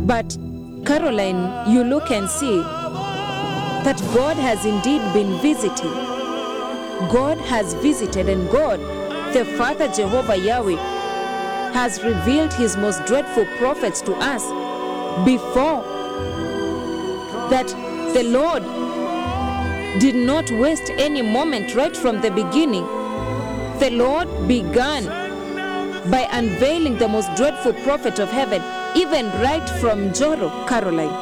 But Caroline, you look and see that God has indeed been visiting. God has visited, and God, the Father Jehovah Yahweh, has revealed his most dreadful prophets to us before that the Lord did not waste any moment right from the beginning. The Lord began by unveiling the most dreadful prophet of heaven, even right from Joro, Caroline.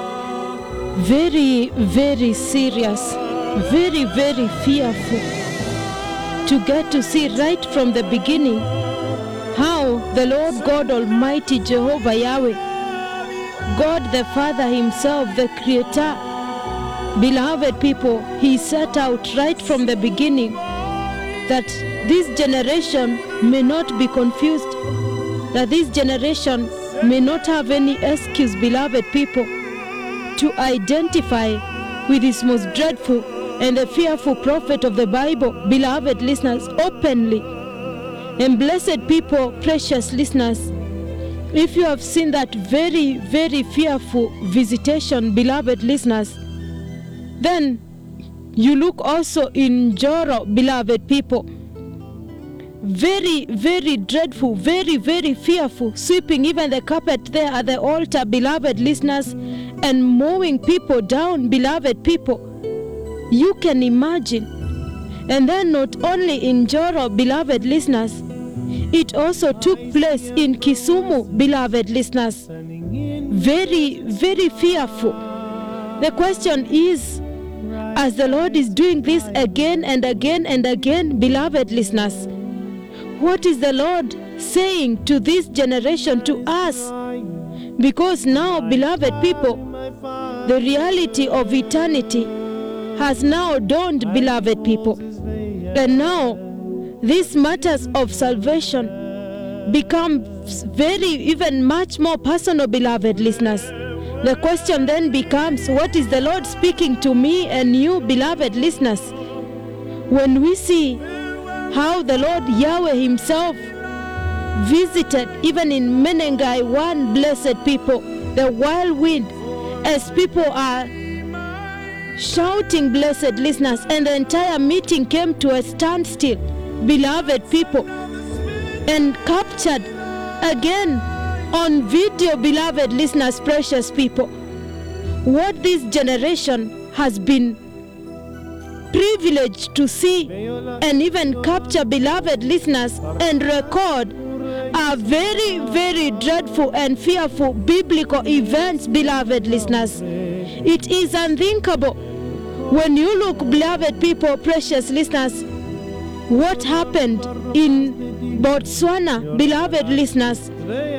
very, very serious, very, very fearful to get to see right from the beginning how the Lord God Almighty Jehovah Yahweh, God the Father Himself, the Creator, beloved people, He set out right from the beginning that this generation may not be confused, that this generation may not have any excuse, beloved people to identify with his most dreadful and the fearful prophet of the Bible, beloved listeners, openly. And blessed people, precious listeners, if you have seen that very, very fearful visitation, beloved listeners, then you look also in Joro, beloved people. Very, very dreadful, very, very fearful, sweeping even the carpet there at the altar, beloved listeners, and mowing people down, beloved people. You can imagine. And then, not only in Joro, beloved listeners, it also took place in Kisumu, beloved listeners. Very, very fearful. The question is, as the Lord is doing this again and again and again, beloved listeners, what is the Lord saying to this generation, to us? Because now, beloved people, the reality of eternity has now dawned, beloved people. And now, these matters of salvation become very, even much more personal, beloved listeners. The question then becomes what is the Lord speaking to me and you, beloved listeners? When we see how the Lord Yahweh Himself visited, even in Menengai, one blessed people, the whirlwind, as people are shouting, blessed listeners, and the entire meeting came to a standstill, beloved people, and captured again on video, beloved listeners, precious people, what this generation has been privileged to see and even capture, beloved listeners, and record are very, very dreadful and fearful biblical events, beloved listeners. It is unthinkable. When you look, beloved people, precious listeners, what happened in Botswana, beloved listeners,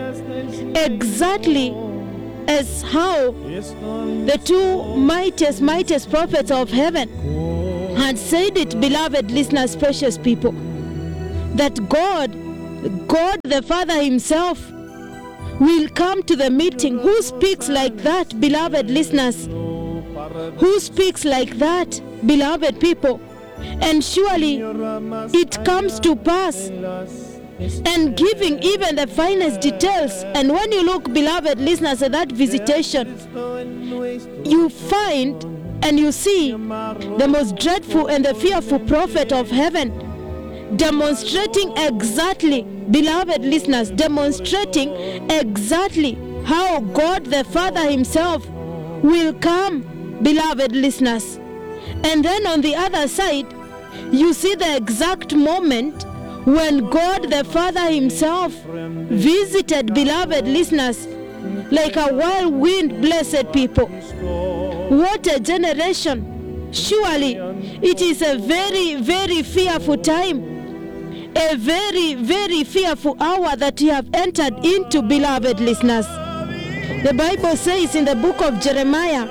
exactly as how the two mightiest, mightiest prophets of heaven had said it, beloved listeners, precious people, that God, God the Father Himself, will come to the meeting. Who speaks like that, beloved listeners? Who speaks like that, beloved people? And surely it comes to pass and giving even the finest details. And when you look, beloved listeners, at that visitation, you find and you see the most dreadful and the fearful prophet of heaven demonstrating exactly, beloved listeners, demonstrating exactly how God the Father Himself will come, beloved listeners. And then on the other side, you see the exact moment when God the Father Himself visited, beloved listeners, like a whirlwind, blessed people. What a generation! Surely it is a very, very fearful time, a very, very fearful hour that you have entered into, beloved listeners. The Bible says in the book of Jeremiah,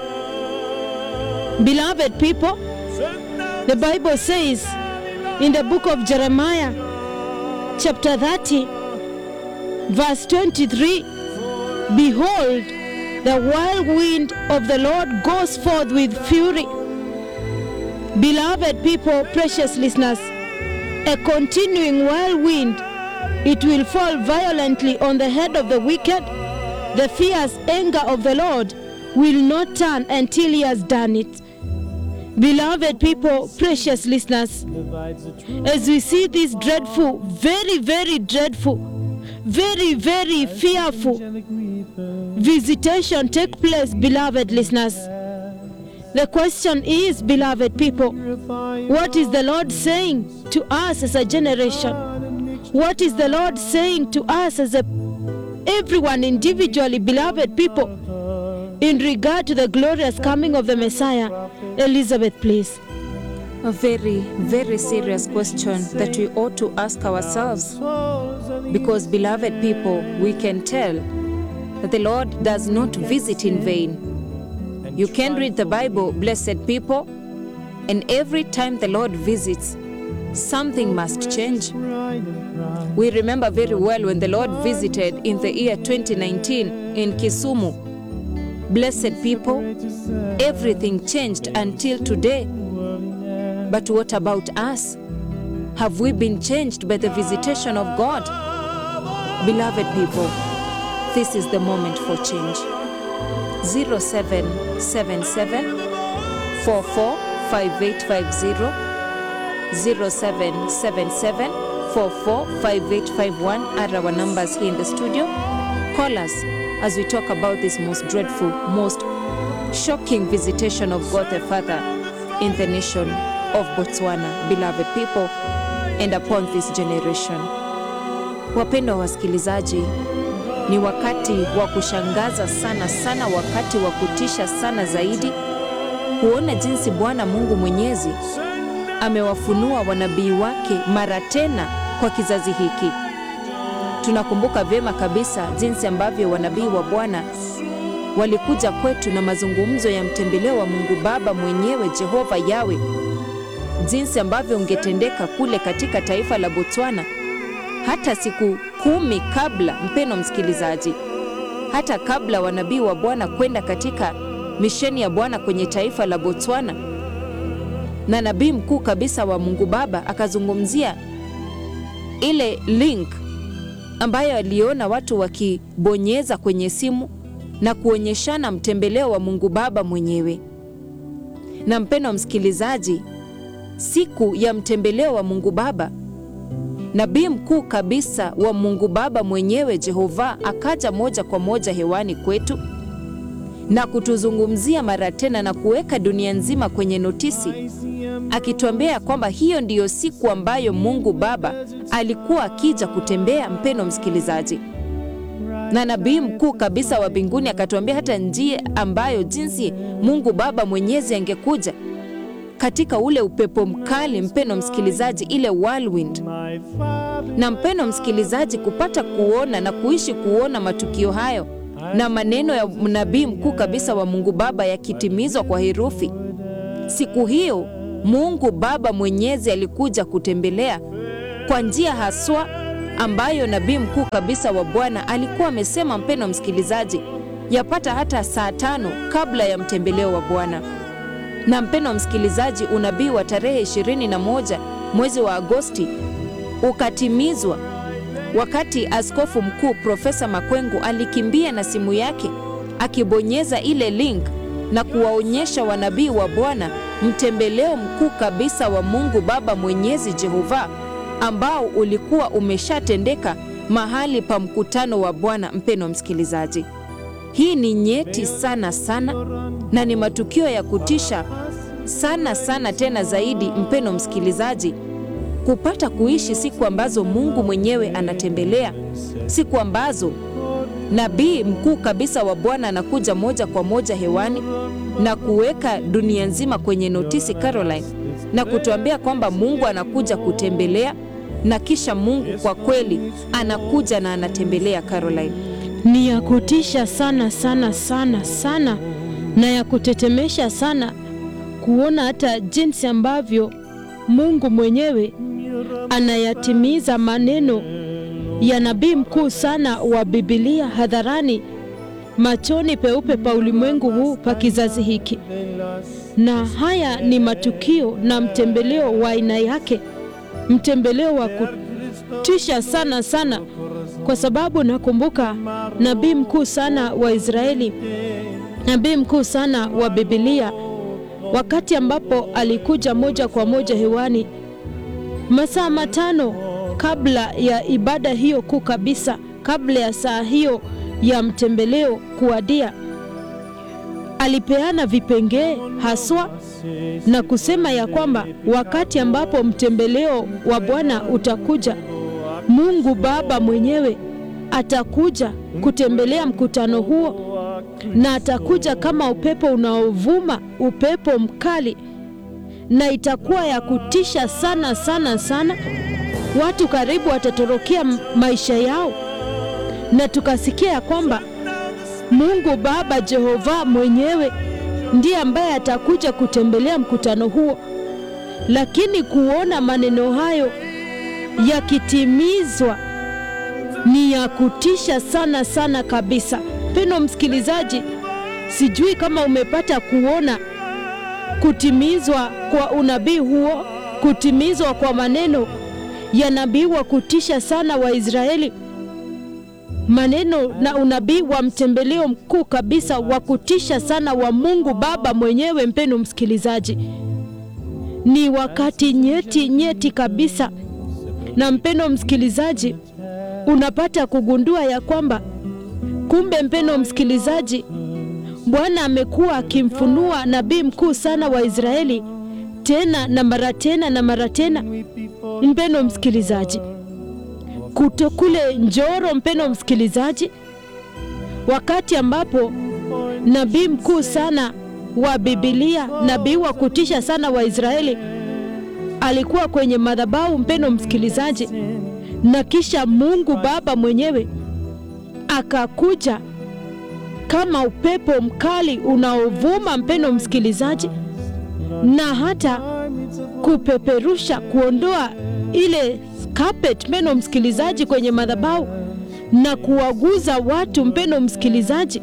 beloved people, the Bible says in the book of Jeremiah, chapter 30, verse 23 Behold, the whirlwind of the Lord goes forth with fury. Beloved people, precious listeners, a continuing whirlwind, it will fall violently on the head of the wicked, the fierce anger of the Lord will not turn until he has done it. Beloved people, precious listeners, as we see this dreadful, very, very dreadful, very, very fearful visitation take place, beloved listeners, the question is, beloved people, what is the Lord saying to us as a generation? What is the Lord saying to us as a everyone individually, beloved people, in regard to the glorious coming of the Messiah? Elizabeth, please. A very, very serious question that we ought to ask ourselves. Because, beloved people, we can tell that the Lord does not visit in vain. You can read the Bible, blessed people, and every time the Lord visits, something must change. We remember very well when the Lord visited in the year 2019 in Kisumu. Blessed people, everything changed until today. But what about us? Have we been changed by the visitation of God? Beloved people, this is the moment for change. 0777 445850 0777 445851 are our numbers here in the studio. Call us as we talk about this most dreadful, most shocking visitation of God the Father in the nation of Botswana, beloved people, and upon this generation. Wapendwa wasikilizaji, ni wakati wa kushangaza sana sana, wakati wa kutisha sana zaidi, kuona jinsi Bwana Mungu Mwenyezi amewafunua wanabii wake mara tena kwa kizazi hiki. Tunakumbuka vyema kabisa jinsi ambavyo wanabii wa Bwana walikuja kwetu na mazungumzo ya mtembeleo wa Mungu Baba mwenyewe Jehova Yawe, jinsi ambavyo ungetendeka kule katika taifa la Botswana hata siku kumi kabla, mpeno msikilizaji, hata kabla wanabii wa Bwana kwenda katika misheni ya Bwana kwenye taifa la Botswana, na nabii mkuu kabisa wa Mungu Baba akazungumzia ile link ambayo aliona watu wakibonyeza kwenye simu na kuonyeshana mtembeleo wa Mungu Baba mwenyewe. Na mpeno msikilizaji, siku ya mtembeleo wa Mungu Baba, nabii mkuu kabisa wa Mungu Baba mwenyewe Jehova akaja moja kwa moja hewani kwetu na kutuzungumzia mara tena na kuweka dunia nzima kwenye notisi, akituambia kwamba hiyo ndiyo siku ambayo Mungu Baba alikuwa akija kutembea. Mpeno msikilizaji, na nabii mkuu kabisa wa mbinguni akatuambia hata njia ambayo jinsi Mungu Baba mwenyezi angekuja katika ule upepo mkali, mpeno msikilizaji, ile whirlwind. Na mpeno msikilizaji, kupata kuona na kuishi kuona matukio hayo na maneno ya nabii mkuu kabisa wa Mungu Baba yakitimizwa kwa herufi. Siku hiyo Mungu Baba mwenyezi alikuja kutembelea kwa njia haswa ambayo nabii mkuu kabisa wa Bwana alikuwa amesema, mpeno msikilizaji, yapata hata saa tano kabla ya mtembeleo wa Bwana. Na mpeno msikilizaji, unabii wa tarehe 21 mwezi wa Agosti ukatimizwa wakati askofu mkuu Profesa Makwengu alikimbia na simu yake akibonyeza ile link na kuwaonyesha wanabii wa Bwana mtembeleo mkuu kabisa wa Mungu Baba Mwenyezi Jehova ambao ulikuwa umeshatendeka mahali pa mkutano wa Bwana. Mpeno msikilizaji, hii ni nyeti sana sana na ni matukio ya kutisha sana sana tena zaidi, mpeno msikilizaji, kupata kuishi siku ambazo Mungu mwenyewe anatembelea, siku ambazo nabii mkuu kabisa wa Bwana anakuja moja kwa moja hewani na kuweka dunia nzima kwenye notisi Caroline, na kutuambia kwamba Mungu anakuja kutembelea, na kisha Mungu kwa kweli anakuja na anatembelea Caroline. Ni ya kutisha sana sana sana sana na ya kutetemesha sana kuona hata jinsi ambavyo Mungu mwenyewe anayatimiza maneno ya nabii mkuu sana wa Biblia hadharani machoni peupe pa ulimwengu huu pa kizazi hiki. Na haya ni matukio na mtembeleo wa aina yake, mtembeleo wa kutisha sana sana kwa sababu nakumbuka nabii mkuu sana wa Israeli, nabii mkuu sana wa Biblia, wakati ambapo alikuja moja kwa moja hewani masaa matano kabla ya ibada hiyo kuu kabisa, kabla ya saa hiyo ya mtembeleo kuadia, alipeana vipengee haswa na kusema ya kwamba wakati ambapo mtembeleo wa Bwana utakuja, Mungu Baba mwenyewe atakuja kutembelea mkutano huo, na atakuja kama upepo unaovuma, upepo mkali, na itakuwa ya kutisha sana sana sana. Watu karibu watatorokea maisha yao, na tukasikia ya kwamba Mungu Baba Jehova mwenyewe ndiye ambaye atakuja kutembelea mkutano huo. Lakini kuona maneno hayo yakitimizwa ni ya kutisha sana sana kabisa. Mpendwa msikilizaji, sijui kama umepata kuona kutimizwa kwa unabii huo, kutimizwa kwa maneno ya nabii wa kutisha sana wa Israeli, maneno na unabii wa mtembeleo mkuu kabisa wa kutisha sana wa Mungu Baba mwenyewe. Mpendwa msikilizaji, ni wakati nyeti nyeti kabisa, na mpendwa msikilizaji, unapata kugundua ya kwamba kumbe, mpendwa msikilizaji, Bwana amekuwa akimfunua nabii mkuu sana wa Israeli tena na mara tena na mara tena, mpendwa msikilizaji, kuto kule Njoro, mpendwa msikilizaji, wakati ambapo nabii mkuu sana wa Biblia, nabii wa kutisha sana wa Israeli alikuwa kwenye madhabahu, mpendwa msikilizaji, na kisha Mungu Baba mwenyewe akakuja kama upepo mkali unaovuma, mpendwa msikilizaji, na hata kupeperusha, kuondoa ile carpet, mpendwa msikilizaji, kwenye madhabahu na kuwaguza watu, mpendwa msikilizaji.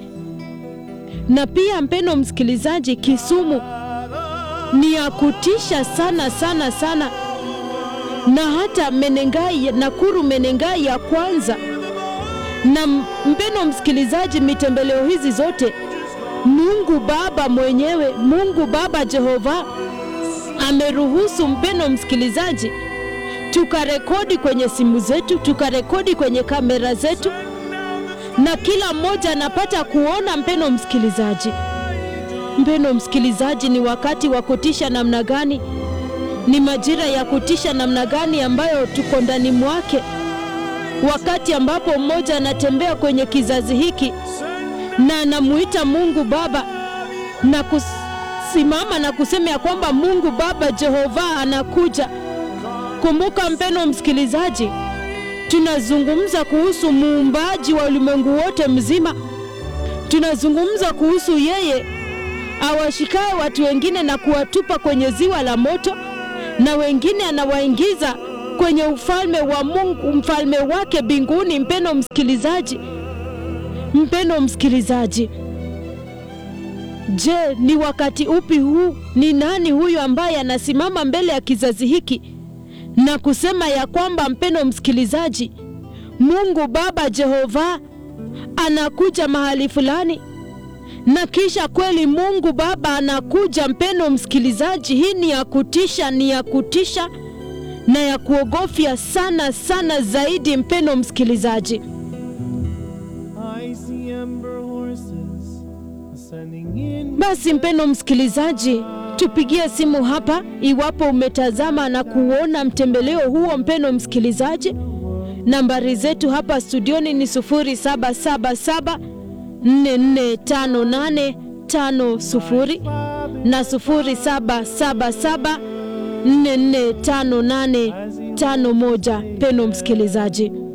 Na pia mpendwa msikilizaji, Kisumu ni ya kutisha sana sana sana, na hata Menengai, Nakuru Menengai ya kwanza na mpendwa msikilizaji, mitembeleo hizi zote Mungu Baba mwenyewe, Mungu Baba Jehova ameruhusu mpendwa msikilizaji, tukarekodi kwenye simu zetu, tukarekodi kwenye kamera zetu, na kila mmoja anapata kuona. Mpendwa msikilizaji, mpendwa msikilizaji, ni wakati wa kutisha namna gani? Ni majira ya kutisha namna gani ambayo tuko ndani mwake wakati ambapo mmoja anatembea kwenye kizazi hiki na anamuita Mungu Baba na kusimama na kusema ya kwamba Mungu Baba Jehova anakuja. Kumbuka mpendwa msikilizaji, tunazungumza kuhusu muumbaji wa ulimwengu wote mzima. Tunazungumza kuhusu yeye awashikaye watu wengine na kuwatupa kwenye ziwa la moto, na wengine anawaingiza kwenye ufalme wa Mungu, mfalme wake mbinguni. Mpendwa msikilizaji, mpendwa msikilizaji, je, ni wakati upi huu? Ni nani huyu ambaye anasimama mbele ya kizazi hiki na kusema ya kwamba, mpendwa msikilizaji, Mungu Baba Jehova anakuja mahali fulani, na kisha kweli Mungu Baba anakuja? Mpendwa msikilizaji, hii ni ya kutisha, ni ya kutisha na ya kuogofya sana sana zaidi, mpendwa msikilizaji. Basi mpendwa msikilizaji, tupigie simu hapa iwapo umetazama na kuona mtembeleo huo. Mpendwa msikilizaji, nambari zetu hapa studioni ni 0777 445850 na 0777 445851. Pendo msikilizaji